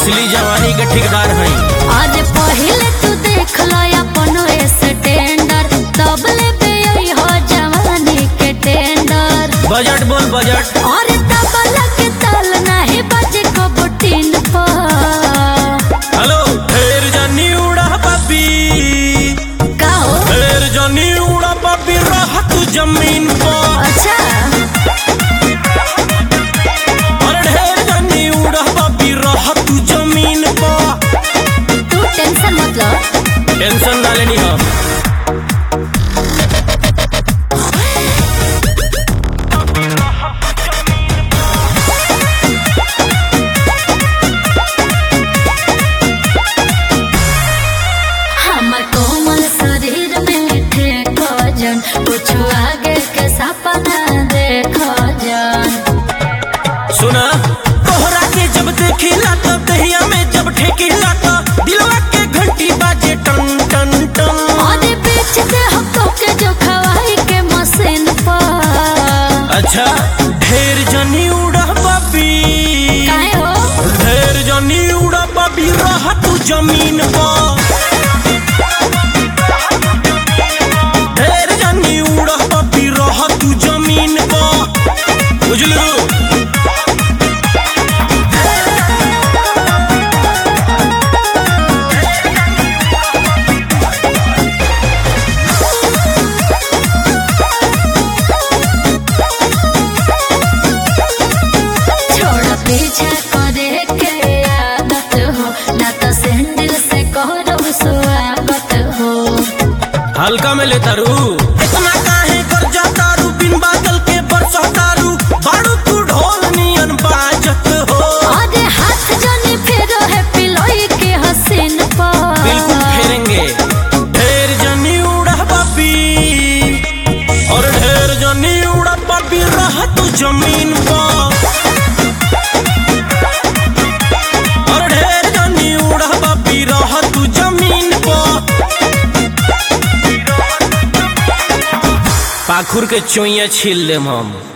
असली जवानी के ठेकेदार हैं आज पहिले तू देख लो अपन स्टैंडर तब ले पे आई हो जवानी के टेंडर बजट बोल बजट और तबला के ताल नहीं बजे को बुटीन पर हेलो ढेर जानी उड़ा पापी गाओ ढेर जानी उड़ा पापी रह तू जमीन पर अच्छा और ढेर जानी उड़ा पापी रह तू जमीन पर तू टेंशन मत लो टेंशन ना लेनी हम हमर कोमल शरीर में ठेको जन कुछ आगे के सपना देखो जन सुना तोहरा के जब देखिला तब दहिया में जब ठेकिला तो दिलवा के घंटी बाजे टन टन टन और बीच दे हमको के जो खवाई के मशीन पर अच्छा ढेर जनी उड़ा पापी काहे हो ढेर जनी उड़ा पापी रह तू जमीन पर ढेर जनी उड़ा पापी रह तू जमीन पर बुझलू छोड़ पीछे करे के आदत हो ना तो सैंडल से करो स्वागत हो हल्का में ले तारू इतना काहे कर जा तारू बिन बादल के बरसा तारू बारू तू ढोल नियन बाजत हो और हाथ जनी फेरो है पिलोई के हसीन पर बिल्कुल फेरेंगे ढेर जनी उड़ा पापी और ढेर जनी उड़ा पापी रह तू जमीन पर और ढेर जनी उड़ा पापी रह तू जमीन पर पाखुर के चोइया छील लेम हम